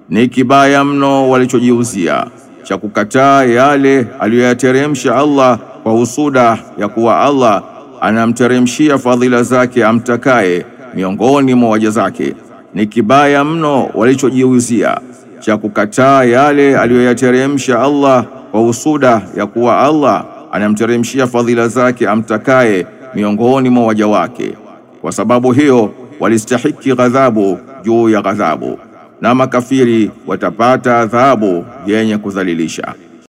Ni kibaya mno walichojiuzia cha kukataa yale aliyoyateremsha Allah kwa husuda ya kuwa Allah anamteremshia fadhila zake amtakaye miongoni mwa waja zake. Ni kibaya mno walichojiuzia cha kukataa yale aliyoyateremsha Allah kwa husuda ya kuwa Allah anamteremshia fadhila zake amtakaye miongoni mwa waja wake. Kwa sababu hiyo walistahiki ghadhabu juu ya ghadhabu, na makafiri watapata adhabu yenye kudhalilisha.